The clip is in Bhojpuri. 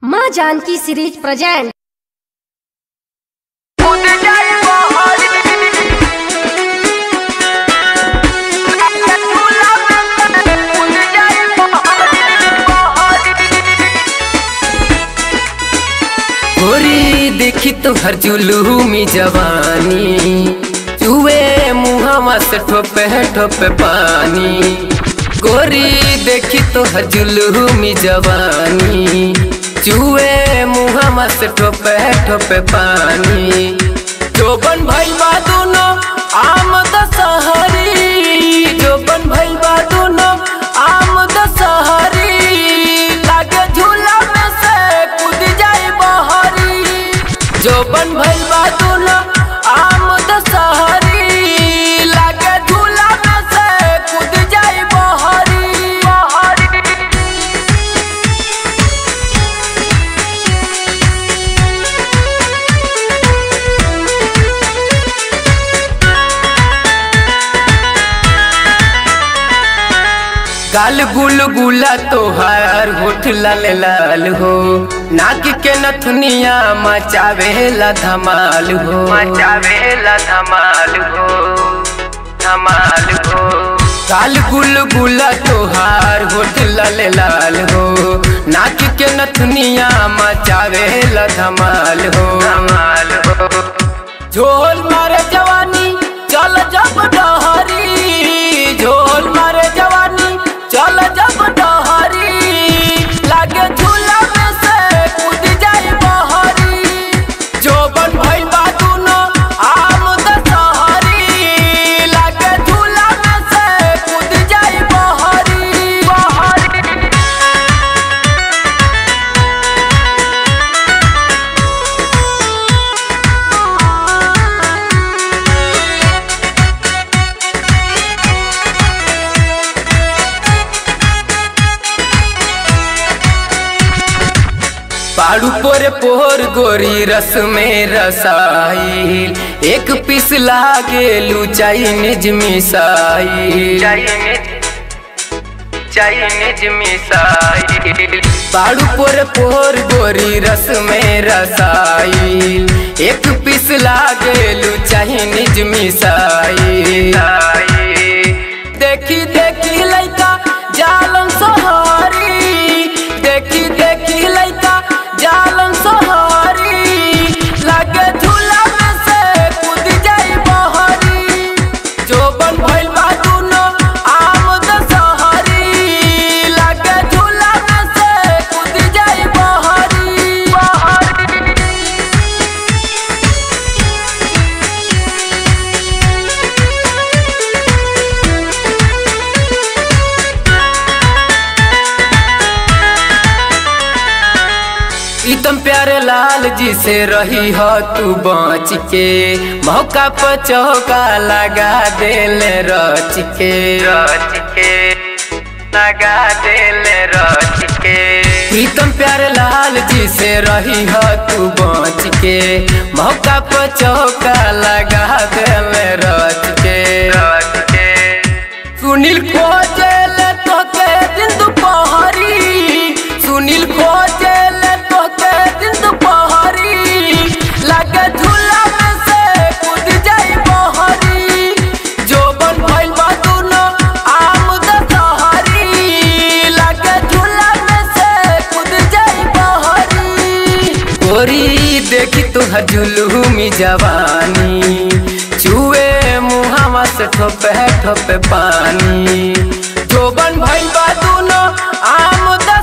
माँ जानकी सीरीज प्रेजेंट गोरी देखी तुहर जुलूमी जवानी चुए मुहावा से ठोपे ठोपे पानी गोरी देखी तुहर जुलूमी जवानी चुए मुहावा से ठोपे ठोपे पानी जोबन भैया दोनों आम दशहरी जोबन भैया दोनों आम दशहरी लागे झूला में से कूद जाई बहरी जोबन भैया दोनों आम दशहरी लागे झूला में से कूद जाई बहरी बहरी गाल गुल गुला तोहार होठ लाल लाल हो नाक के नथुनिया मचावेला धमाल हो मचावेला धमाल हो धमाल हो गाल गुल गुला तोहार होठ लाल लाल हो नाक के नथुनिया मचावेला धमाल हो धमाल हो झोल मारे जवानी चल जब डहरी झोल मारे जवानी चल जब डहरी लागे झूला में से कूद जाई बहरी जो बन भइल बा दुनो आम दशहरी लागे झूला में से कूद जाई बहरी बहरी पाड़ू पोरे पोर गोरी रस में रसाइल एक पीस लागे चाइनीज मिसाइल चाइनीज मिसाइल पाड़ू पोरे पोर गोरी रस में रसाइल एक पीस लागे चाइनीज मिसाइल देखी देखी लइका जालन सोहरी देखी देखी लइका जालन सोहरी लागे झूला में से कूद जाई बहरी जो बन भइल बा दुनो आम दशहरी लागे झूला में से कूद जाई बहरी बहरी प्रीतम प्यारे लाल जी से रही हो तू बच के मौका पर चौका लगा देले रच के रच के लगा देले रच के प्रीतम प्यारे लाल जी से रही हो तू बच के मौका पर चौका लगा देले रच के रच के सुनील खोजेल तोके दिन दुपहरी सुनील खोजेल तोके दिन दुपहरी लागे झूला में से कूद जाई बहरी जो बन भइल बा दुनो आम दशहरी लागे झूला में से कूद जाई बहरी गोरी देखी तुहर जुलूमी जवानी चुए मुहावा से ठोपे ठोपे पानी जोबन भइल बा दुनो आम द